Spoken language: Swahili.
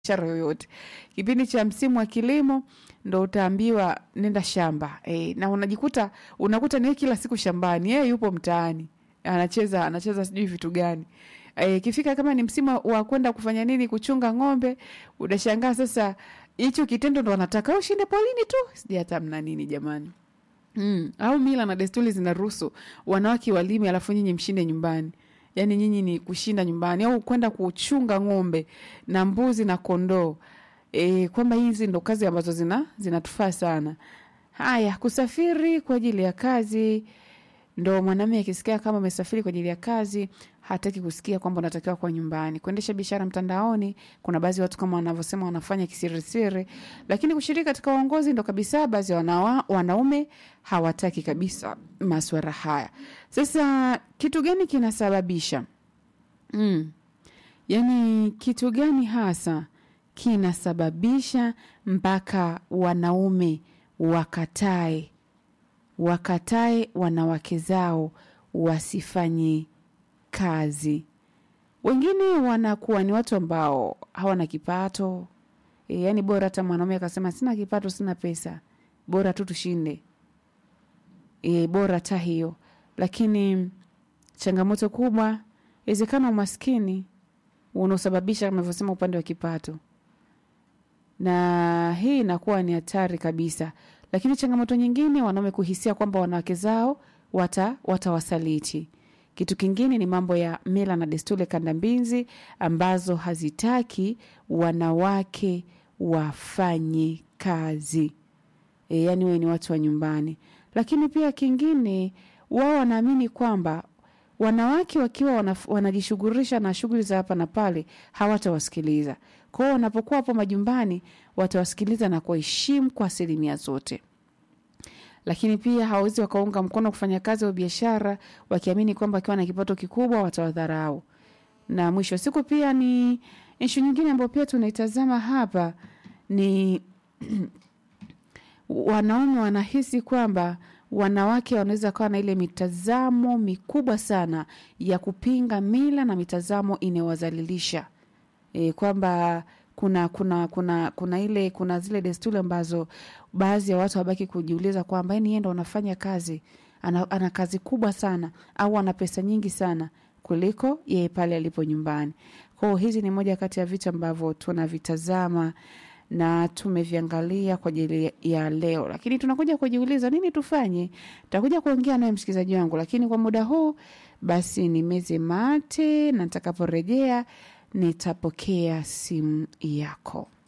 biashara yoyote. Kipindi cha msimu wa kilimo ndo utaambiwa nenda shamba e, na unajikuta unakuta niye kila siku shambani, yeye yupo mtaani anacheza anacheza sijui vitu gani. E, kifika kama ni msimu wa kwenda kufanya nini, kuchunga ng'ombe, unashangaa sasa hicho kitendo ndo wanataka ushinde polini tu, sijui hata mna nini jamani. Mm, au mila na desturi zinaruhusu wanawake walime alafu nyinyi mshinde nyumbani. Yaani nyinyi ni kushinda nyumbani au kwenda kuchunga ng'ombe na mbuzi na kondoo. E, kwamba hizi ndo kazi ambazo zina zinatufaa sana. Haya, kusafiri kwa ajili ya kazi ndo mwanamume akisikia kama amesafiri kwa ajili ya kazi hataki kusikia kwamba unatakiwa kwa nyumbani. Kuendesha biashara mtandaoni, kuna baadhi ya watu kama wanavyosema wanafanya kisirisiri, lakini kushiriki katika uongozi ndo kabisa baadhi ya wanawa, wanaume hawataki kabisa maswara haya. Sasa kitu gani kinasababisha mm. Yaani kitu gani hasa kinasababisha mpaka wanaume wakatae wakatae wanawake zao wasifanye kazi. Wengine wanakuwa ni watu ambao hawana kipato e, yani bora hata mwanaume akasema sina kipato, sina pesa, bora tu tushinde e, bora hata hiyo. Lakini changamoto kubwa inawezekana umaskini unaosababisha kama navyosema upande wa kipato, na hii inakuwa ni hatari kabisa lakini changamoto nyingine wanaume kuhisia kwamba wanawake zao wata watawasaliti. Kitu kingine ni mambo ya mila na desturi kandambizi ambazo hazitaki wanawake wafanye kazi e, yani wewe ni watu wa nyumbani. Lakini pia kingine, wao wanaamini kwamba wanawake wakiwa wanajishughulisha na shughuli za hapa na pale hawatawasikiliza. Kwa hiyo wanapokuwa hapo majumbani watawasikiliza na kuheshimu kwa asilimia zote, lakini pia hawawezi wakaunga mkono kufanya kazi au biashara wakiamini kwamba akiwa na kipato kikubwa watawadharau. Na mwisho wa siku pia ni ishu nyingine ambayo pia tunaitazama hapa ni wanaume wanahisi kwamba wanawake wanaweza kawa na ile mitazamo mikubwa sana ya kupinga mila na mitazamo inayowazalilisha e, kwamba kuna kuna kuna kuna ile kuna zile desturi ambazo baadhi ya watu wabaki kujiuliza kwamba yani yeye ndo anafanya kazi ana, ana kazi kubwa sana au ana pesa nyingi sana kuliko yeye pale alipo nyumbani. Kwa hiyo hizi ni moja kati ya vitu ambavyo tunavitazama na tumeviangalia kwa ajili ya leo, lakini tunakuja kujiuliza nini tufanye. Takuja kuongea naye msikilizaji wangu, lakini kwa muda huu basi ni meze mate, na nitakaporejea nitapokea simu yako.